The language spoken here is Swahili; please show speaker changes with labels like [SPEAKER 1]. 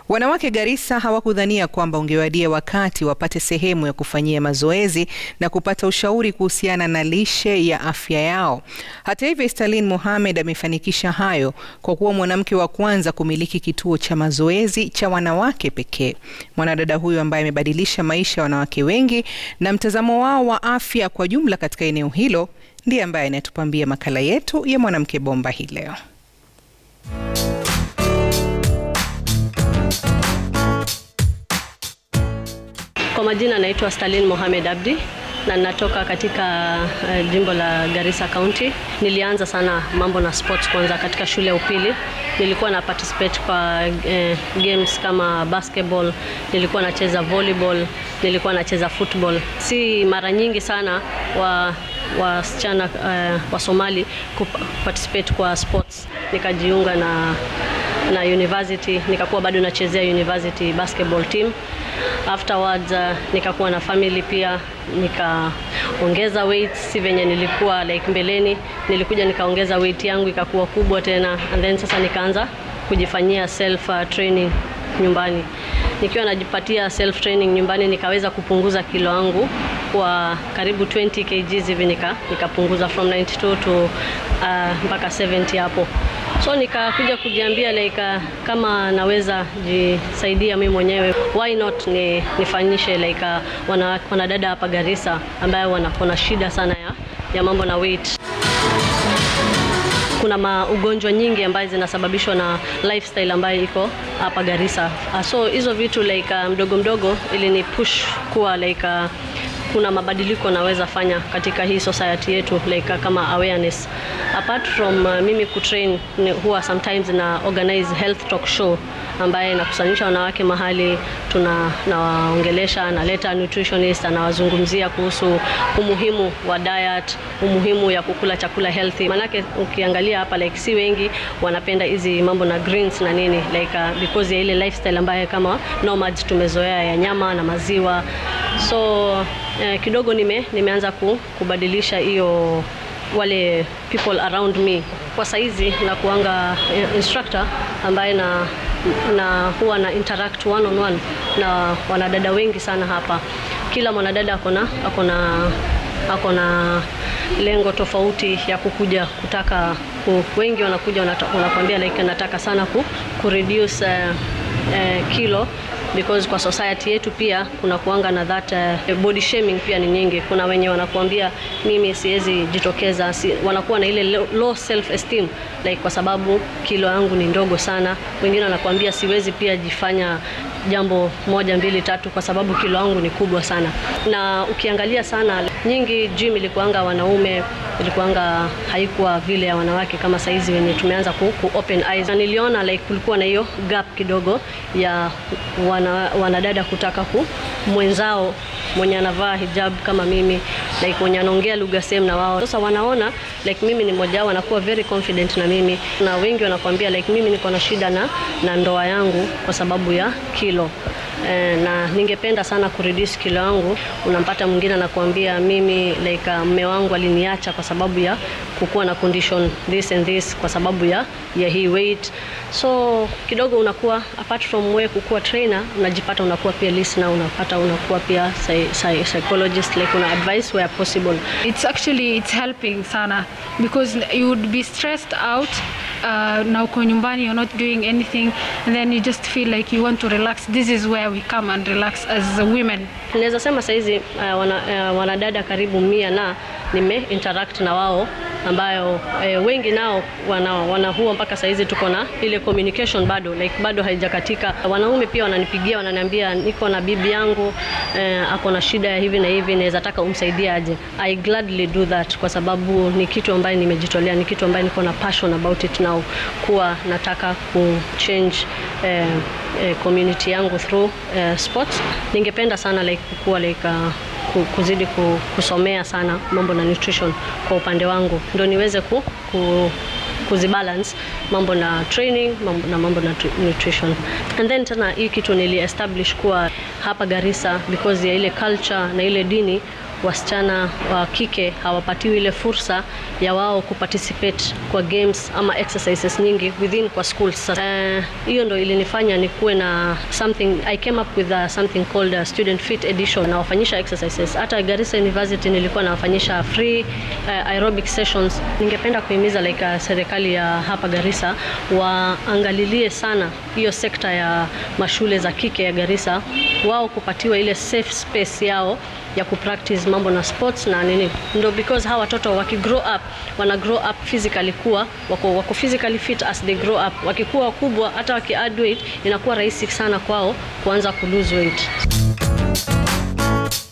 [SPEAKER 1] Wanawake Garissa hawakudhania kwamba ungewadia wakati wapate sehemu ya kufanyia mazoezi na kupata ushauri kuhusiana na lishe ya afya yao. Hata hivyo, Stalin Mohamed amefanikisha hayo kwa kuwa mwanamke wa kwanza kumiliki kituo cha mazoezi cha wanawake pekee. Mwanadada huyu ambaye amebadilisha maisha ya wanawake wengi na mtazamo wao wa afya kwa jumla katika eneo hilo ndiye ambaye anatupambia makala yetu ya Mwanamke Bomba hii leo.
[SPEAKER 2] Kwa majina naitwa Stalin Mohamed Abdi na natoka katika uh, jimbo la Garissa County. Nilianza sana mambo na sports kwanza katika shule ya upili. Nilikuwa na participate kwa uh, games kama basketball, nilikuwa nacheza volleyball, nilikuwa nacheza football. Si mara nyingi sana wa wasichana uh, wa Somali kuparticipate kwa sports. Nikajiunga na na university, nikakuwa bado nachezea university basketball team afterwards uh, nikakuwa na family pia, nikaongeza weight, si venye nilikuwa like mbeleni. Nilikuja nikaongeza weight yangu ikakuwa kubwa tena, and then sasa nikaanza kujifanyia self uh, training nyumbani. Nikiwa najipatia self training nyumbani, nikaweza kupunguza kilo yangu kwa karibu 20 kg hivi, nika nikapunguza from 92 to uh, mpaka 70 hapo so nikakuja kujiambia like uh, kama naweza jisaidia mimi mwenyewe why not ni, nifanyishe like uh, wana, wanadada hapa Garissa ambayo wana shida sana ya, ya mambo na weight kuna maugonjwa nyingi ambayo zinasababishwa na lifestyle ambayo iko hapa Garissa. Uh, so hizo vitu like uh, mdogo mdogo ili ni push kuwa like uh, kuna mabadiliko naweza fanya katika hii society yetu like uh, kama awareness apart from uh, mimi kutrain huwa sometimes na organize health talk show ambaye nakusanyisha wanawake mahali tuna nawaongelesha naleta nutritionist anawazungumzia kuhusu umuhimu wa diet umuhimu ya kukula chakula healthy manake ukiangalia hapa like si wengi wanapenda hizi mambo na greens na nini like uh, because ya ile lifestyle ambayo kama nomads tumezoea ya nyama na maziwa so eh, kidogo nime, nimeanza ku, kubadilisha hiyo wale people around me. Kwa saizi na kuanga instructor ambaye na na huwa na interact one on one na wanadada wengi sana hapa. Kila mwanadada akona akona akona lengo tofauti ya kukuja kutaka ku, wengi wanakuja wanakuambia like nataka sana ku, ku reduce uh, uh, kilo because kwa society yetu pia kuna kuanga na that uh, body shaming pia ni nyingi. Kuna wenye wanakuambia mimi siwezi jitokeza, si, wanakuwa na ile low self esteem like kwa sababu kilo yangu ni ndogo sana. Wengine wanakuambia siwezi pia jifanya jambo moja mbili tatu kwa sababu kilo yangu ni kubwa sana. Na ukiangalia sana nyingi gym ilikuanga wanaume, ilikuanga haikuwa vile ya wanawake kama saizi wenye tumeanza ku, ku open eyes. Na niliona like kulikuwa na hiyo gap kidogo ya wana, wanadada kutaka ku mwenzao mwenye anavaa hijab kama mimi like mwenye anaongea lugha same na wao. Sasa wanaona like mimi ni mmoja wao, wanakuwa very confident na mimi, na wengi wanakuambia like mimi niko na shida na, na ndoa yangu kwa sababu ya kilo e, na ningependa sana kureduce kilo yangu. Unampata mwingine anakuambia mimi like mme wangu aliniacha kwa sababu ya kukuwa na condition this and this kwa sababu ya, ya hii weight so kidogo unakuwa apart from wewe kukuwa trainer unajipata unakuwa pia listener, unapata unakuwa pia psychologist like una advice where possible.
[SPEAKER 3] It's actually it's helping sana because you would be stressed out uh, na uko nyumbani you're not doing anything and then you just feel like you want to relax. This is where we come and relax as women.
[SPEAKER 2] Naweza sema saizi uh, wana, uh, wanadada karibu mia na nime interact na wao ambayo eh, wengi nao wana, wana huo mpaka saizi tuko na ile communication bado like bado haijakatika. Wanaume pia wananipigia wananiambia, niko na bibi yangu eh, ako na shida ya hivi na hivi, naweza taka umsaidie aje. I gladly do that kwa sababu ni kitu ambayo nimejitolea, ni kitu ambayo niko na passion about it now, kuwa nataka ku change eh, eh, community yangu through eh, sports. Ningependa sana like kuwa like uh, kuzidi kusomea sana mambo na nutrition kwa upande wangu ndo niweze ku, ku, kuzibalance mambo na training mambo na mambo na nutrition and then tena hii kitu nili establish kuwa hapa Garissa because ya ile culture na ile dini wasichana wa kike hawapatiwi ile fursa ya wao kuparticipate kwa games ama exercises nyingi within kwa schools. Eh, hiyo ndo ilinifanya nikuwe na something I came up with a, something called a student fit edition nawafanyisha exercises. Hata Garissa University nilikuwa nawafanyisha free uh, aerobic sessions. Ningependa kuhimiza like uh, serikali ya hapa Garissa waangalilie sana hiyo sekta ya mashule za kike ya Garissa, wao kupatiwa ile safe space yao ya kupractice mambo na sports na nini, ndo because hawa watoto waki grow up wana grow up physically kuwa wako, wako physically fit as they grow up. Wakikuwa wakubwa, hata waki add weight, inakuwa rahisi sana kwao kuanza ku lose weight.